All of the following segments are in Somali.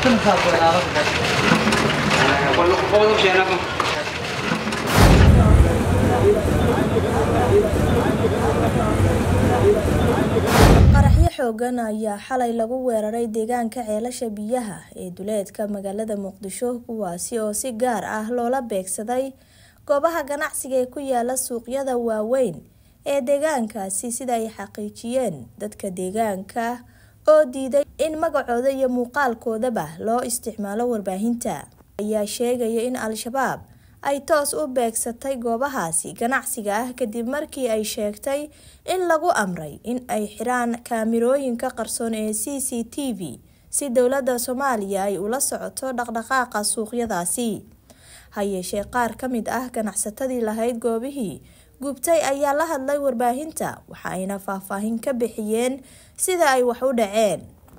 qaraxyo xoogan ayaa xalay lagu weeraray deegaanka ceelasha biyaha ee duleedka magaalada muqdisho kuwaasi oo si gaar ah loola beegsaday goobaha ganacsiga ee ku yaala suuqyada waaweyn ee deegaankaasi sida ay xaqiijiyeen dadka deegaanka oo diiday in magacooda iyo muuqaalkoodaba loo isticmaalo warbaahinta ayaa sheegaya in al-shabaab ay toos u beegsatay goobahaasi ganacsiga ah kadib markii ay sheegtay in lagu amray in ay xiraan kaamirooyinka qarsoon ee c c t v si dowladda soomaaliya ay ula socoto dhaqdhaqaaqa suuqyadaasi ha yeeshee qaar ka mid ah ganacsatadii lahayd goobihii gubtay ayaa la hadlay warbaahinta waxa ayna faahfaahin ka bixiyeen sida ay wax u dhaceen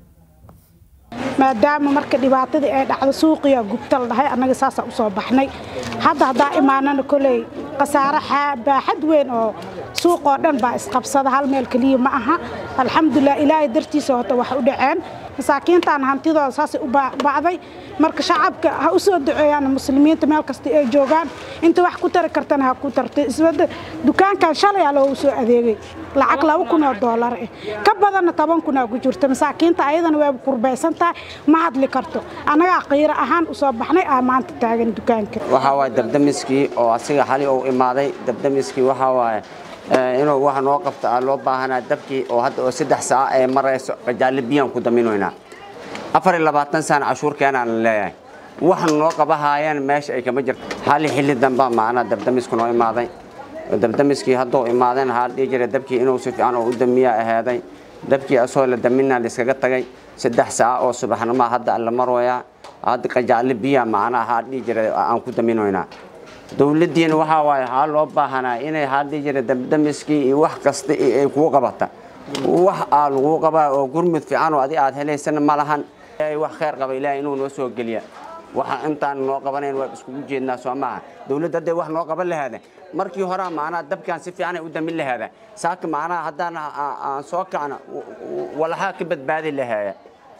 maadaama marka dhibaatadii ay dhacdo suuqiya gubta la dhahay annaga saasaa usoo baxnay hadda haddaa imaanana koley khasaare baaxad weyn oo suuqoo dhan baa isqabsada hal meel keliya ma aha alxamdulilah ilaahay dartiisa hota wax u dhaceen masaakiintaan hantidooda saasay u bacday marka shacabka ha u soo duceeyaan muslimiinta meel kasta ay joogaan inta wax ku tari kartana ha ku tartay isbada dukaankan shalay aa loogu soo adeegay lacag laba kun oo doolar ah ka badanna toban kun aa ku jirta masaakiinta ayadana waaba kurbaysan tahay ma hadli karto annagaa qiiro ahaan usoo baxnay aa maanta taagan dukaanka waxaa waaye dabdamiskii oo asiga xali uu imaaday dabdamiskii waxaa waaye inuu wax noo qabto aa loo baahanaa dabkii oo hadda oo saddex saac ee marayso qajaale biyaan ku daminaynaa afar iyo labaatan sana cashuurkeenaan leeyahay wax noo qabahaayeen meesha ay kama jirto xali xilli damba macnaa dabdamisku noo imaaday dabdamiskii hadduu imaadeen waxaa dhihi jiray dabkii inuu si fiican oo u damiyaa ahaaday dabkii asoo la daminaa laiskaga tagay saddex saac oo subaxnimoa hadda la marwayaa hadda qajaale biya macnaa waxaa dhihi jiray aan ku daminaynaa dowladdiina waxaa waaye waxaa loo baahanaa inay waxaa dhihi jiray dabdamiskii iyo wax kasta ay kuu qabata wax aa laguu qabaa oo gurmud fiican oo adi aad helaysana ma lahan wax khayr qaba ilaahay inuu noo soo geliya waxa intaan noo qabanayn waa iskugu jeednaa soo maaha dowladda hadday wax noo qaban lahaada markii horaa macnaha dabkaan si fiican ay u damin lahaada saaka macnaha haddaan aan soo kacna walahaa ka badbaadi lahaaya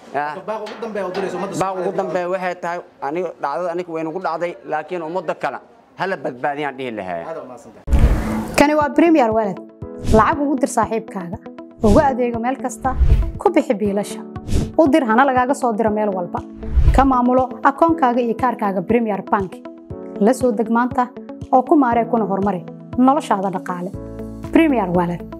baaq ugu dambeeya waxay tahay aniga dhacdada aniga waynagu dhacday laakiin ummadda kale hala badbaadiyaan dhihi lahaaya kani waa premier walad lacag ugu dir saaxiibkaaga ugu adeego meel kasta ku bixi biilasha u dir hana lagaaga soo diro meel walba ka maamulo akoonkaaga iyo kaarkaaga premier bank la soo deg maanta oo ku maaree kuna horumari noloshaada dhaqaale premier walad